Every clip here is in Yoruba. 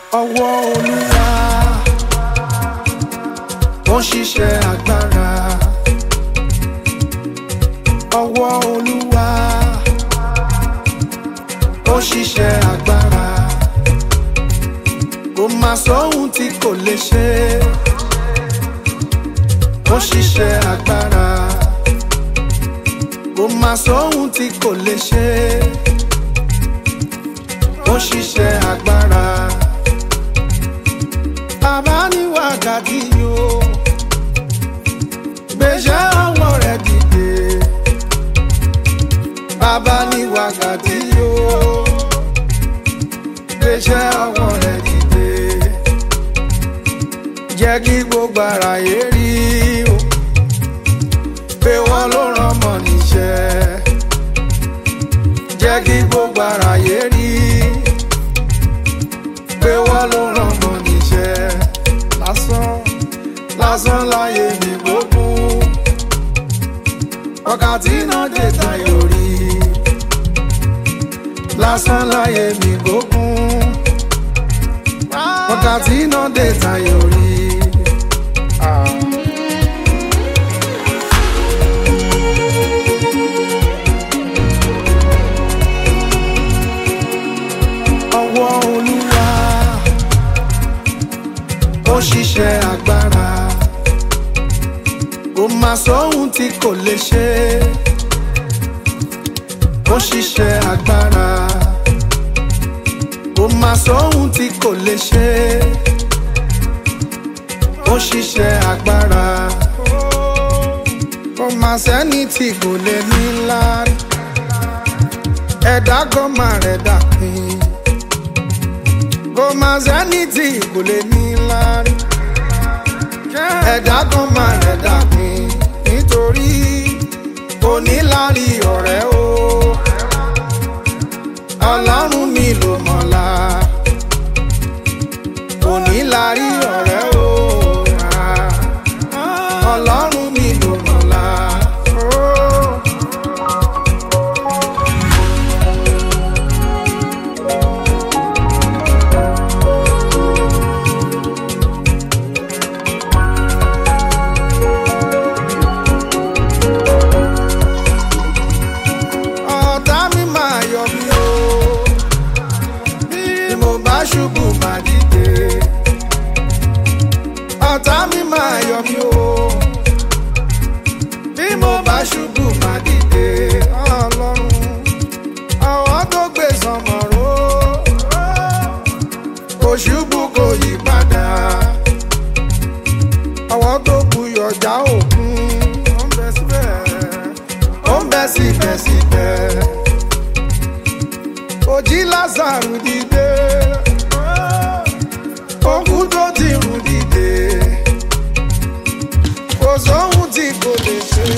ọwọ́ olúwa ó ń ṣiṣẹ́ agbára ọwọ́ olúwa ó ń ṣiṣẹ́ agbára kò má sóhun tí kò lè ṣe ó ń ṣiṣẹ́ agbára kò má sóhun tí kò lè ṣe ó ń ṣiṣẹ́ agbára bàbá ní wákàtí yóò gbèsè ọwọ́ rẹ̀ dìde bàbá ní wákàtí yóò gbèsè ọwọ́ rẹ̀ dìde jẹ́ kí gbogbo ara yé rí o pé wọ́n ló rán mọ́ níṣẹ́ jẹ́ kí gbogbo ara yé rí pé wọ́n ló rán mọ́ níṣẹ́ lásán lásán láyé mi gbogbo wákàtí náà dé tayọ rí lásán láyé mi gbogbo wákàtí náà dé tayọ rí. Ah. ọwọ́ olúwa ó ṣiṣẹ́ agbára kò má sóhun tí kò lè ṣe ó ṣiṣẹ́ agbára kò má sóhun tí kò lè ṣe ó ṣiṣẹ́ agbára kò má sẹ́ni tí kò lè ní lárí ẹ̀dá kan máa rẹ̀ dàpín kò má sẹ́ni tí kò lè ní lárí ẹ̀dá kan máa rẹ̀ dàpín nítorí onílárí ọ̀rẹ́ o ọlọ́run mi ló mọ̀la onílárí ọ̀rẹ́ o ọlọ́run mi ló mọ̀la. Oh. ọ̀tá mi máa yọ mí o bí mo bá ṣubú máa dìde ọ̀tá mi máa yọ mí o bí mo bá ṣubú máa dìde ọlọ́run àwọn tó gbé sọmọ̀ró kò ṣubú kò yí padà àwọn tó kú yọjà òkun ó ń bẹ síbẹ̀ ó ń bẹ síbẹ̀síbẹ̀. Òjì Lázàrù dìde, òkú tó ti rù dìde, kò sóhun tí kò lè ṣe.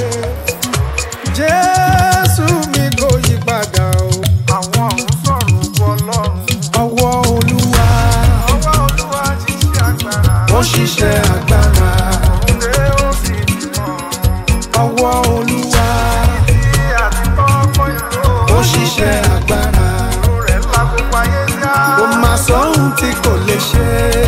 Jésù mi kò yí padà o. Àwọn ọ̀hún sọ̀rọ̀ òkú Ọlọ́run. Ọwọ́ Olúwa Ọwọ́ Olúwa ti ṣe agbára. ó ṣiṣẹ́ agbára. Òun lé ó sì ti mọ̀. Ọwọ́ Olúwa Tí àti tọ́ fọ́ ìlú. ó ṣiṣẹ́ agbára. Ìlú rẹ̀ ńlá gbogbo ayé yá. Kò má sóhun tí kò lè ṣe.